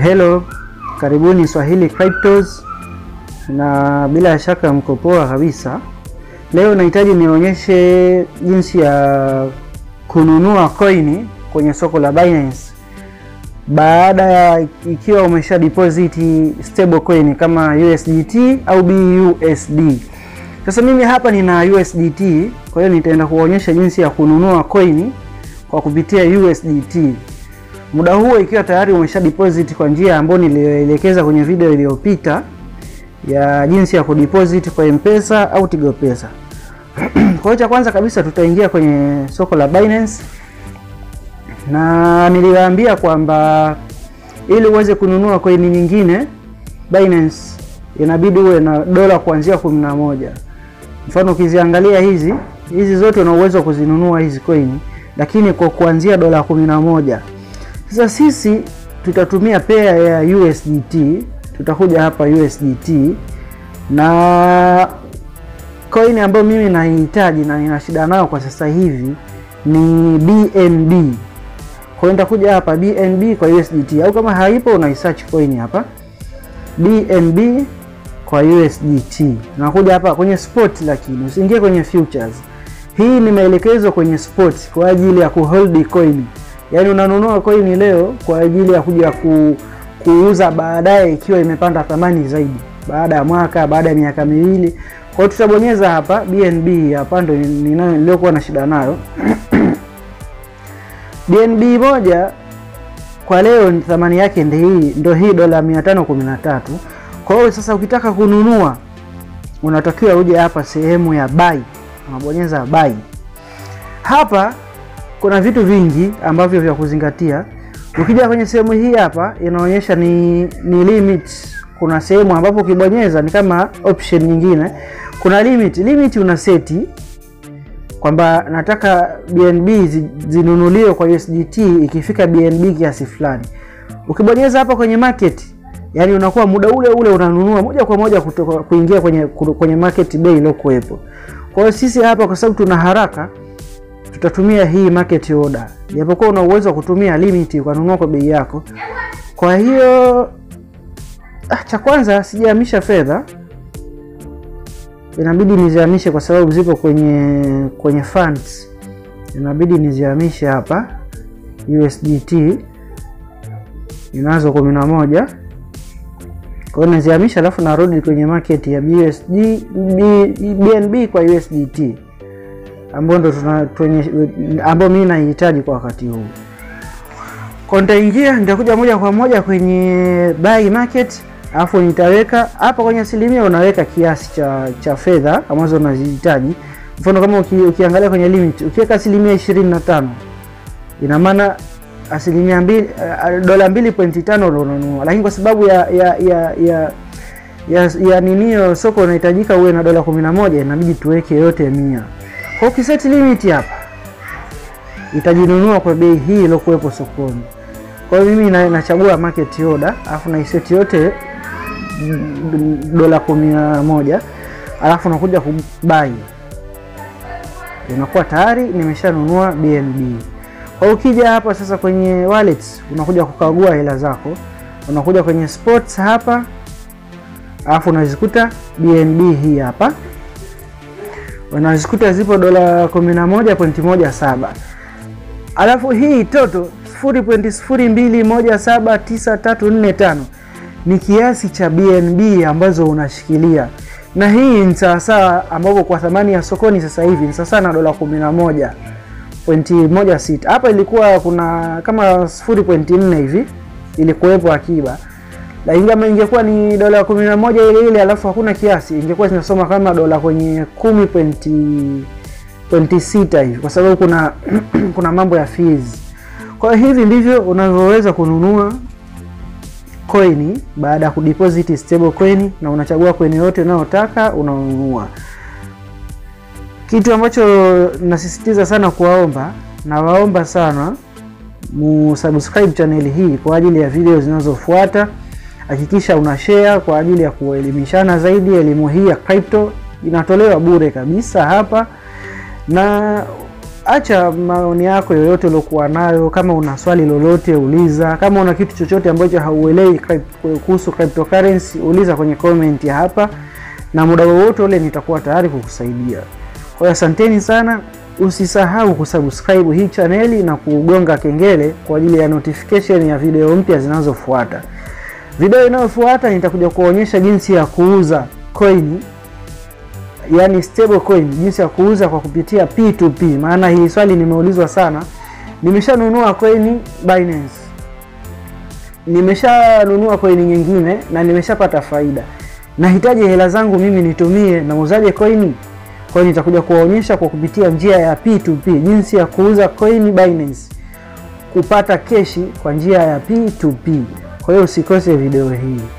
Hello, karibuni Swahili Cryptos, na bila shaka mko poa kabisa. Leo nahitaji nionyeshe jinsi ya kununua coin kwenye soko la Binance baada ya ikiwa umesha deposit stable coin kama USDT au BUSD. Sasa mimi hapa nina USDT, kwa hiyo nitaenda kuonyesha jinsi ya kununua coin kwa kupitia USDT. Muda huo ikiwa tayari umesha deposit kwa njia ambayo niliyoelekeza kwenye video iliyopita ya jinsi ya kudeposit kwa M-Pesa au Tigo Pesa. Kwa hiyo cha kwanza kabisa tutaingia kwenye soko la Binance na niliwaambia kwamba ili uweze kununua coin nyingine Binance inabidi uwe na dola kuanzia kumi na moja. Mfano ukiziangalia hizi hizi zote una uwezo wa kuzinunua hizi coin, lakini kwa kuanzia dola kumi na moja. Sasa sisi tutatumia pair ya USDT, tutakuja hapa USDT na coin ambayo mimi nahitaji na nina shida nayo kwa sasa hivi ni BNB. Kwa hiyo nitakuja hapa BNB kwa USDT au kama haipo una search coin hapa BNB kwa USDT. Nakuja hapa kwenye spot, lakini usiingie kwenye futures. Hii ni maelekezo kwenye spot kwa ajili ya kuhold coin. Yaani unanunua coin leo kwa ajili ya kuja ku, kuuza baadaye ikiwa imepanda thamani zaidi baada ya mwaka, baada ya miaka miwili. Kwa hiyo tutabonyeza hapa BNB hapa ndo niliyokuwa na shida nayo. BNB moja kwa leo ni thamani yake ndio hii ndio hii dola 513. Kwa hiyo sasa ukitaka kununua unatakiwa uje hapa sehemu ya buy. Unabonyeza buy. Hapa kuna vitu vingi ambavyo vya kuzingatia. Ukija kwenye sehemu hii hapa inaonyesha ni, ni limit. Kuna sehemu ambapo ukibonyeza ni kama option nyingine. Kuna limit. Limit una seti kwamba nataka BNB zinunuliwe kwa USDT ikifika BNB kiasi fulani. Ukibonyeza hapa kwenye market, yani unakuwa muda ule ule unanunua moja kwa moja kutoka kuingia kwenye kwenye market bei iliyokuwepo. Kwa hiyo sisi hapa kwa sababu tuna haraka tutatumia hii market order. Japokuwa una uwezo wa kutumia limit ukanunua kwa bei yako. Kwa hiyo ah, cha kwanza sijahamisha fedha inabidi nizihamishe kwa sababu zipo kwenye kwenye funds, inabidi nizihamishe hapa USDT inazo kumi na moja. Kwa hiyo nazihamisha, alafu narudi kwenye market ya BUSD, BNB kwa USDT ambayo ndo ambayo mimi nahitaji kwa wakati huu. Kwa nitaingia, nitakuja moja kwa moja kwenye buy market alafu nitaweka hapa kwenye asilimia, unaweka kiasi cha cha fedha ambazo unazihitaji. Mfano kama uki, ukiangalia kwenye limit ukiweka asilimia ishirini na tano ina maana asilimia mbili, uh, dola mbili pointi tano ndo unanunua, lakini kwa sababu ya ya ya ya ya, ya ninio soko unahitajika uwe na dola kumi na moja inabidi tuweke yote mia. Kwa ukiseti limit hapa itajinunua kwa bei hii iliyokuwepo sokoni. Kwa hiyo mimi na, nachagua market order alafu naiseti yote dola kumi na moja alafu nakuja kubai, inakuwa tayari nimeshanunua BNB. Kwa ukija hapa sasa kwenye wallets, unakuja kukagua hela zako, unakuja kwenye spots hapa, alafu unazikuta BNB hii hapa, unazikuta zipo dola 11.17 alafu hii toto 0.02179345 ni kiasi cha BNB ambazo unashikilia, na hii ni sawasawa, ambapo kwa thamani ya sokoni sasa hivi ni sawasawa na dola 11.16. Hapa ilikuwa kuna kama 0.4 hivi ilikuwepo akiba, lakini kama ingekuwa ni dola 11 ile ile alafu hakuna kiasi, ingekuwa zinasoma kama dola kwenye 10.6 hivi, kwa sababu kuna kuna mambo ya fees. Kwa hivi ndivyo unavyoweza kununua coin baada ya kudeposit stable coin, na unachagua coin yote unayotaka unanunua. Kitu ambacho nasisitiza sana kuwaomba, nawaomba sana musubscribe channel hii kwa ajili ya video zinazofuata. Hakikisha una share kwa ajili ya kuelimishana zaidi. Elimu hii ya crypto inatolewa bure kabisa hapa, na acha maoni yako yoyote uliokuwa nayo. Kama una swali lolote uliza, kama una kitu chochote ambacho hauelewi kuhusu cryptocurrency uliza kwenye comment ya hapa, na muda wowote ule nitakuwa tayari kukusaidia. Kwa hiyo asanteni sana, usisahau kusubscribe hii chaneli na kugonga kengele kwa ajili ya notification ya video mpya zinazofuata. Video inayofuata nitakuja kuonyesha jinsi ya kuuza coin yani stable coin, jinsi ya kuuza kwa kupitia P2P. Maana hii swali nimeulizwa sana. Nimeshanunua coin Binance, nimeshanunua coin nyingine na nimeshapata faida, nahitaji hela zangu mimi nitumie, nauzaje coin? Kwa hiyo nitakuja kuwaonyesha kwa kupitia njia ya P2P jinsi ya kuuza coin Binance, kupata keshi kwa njia ya P2P. Kwa hiyo usikose video hii.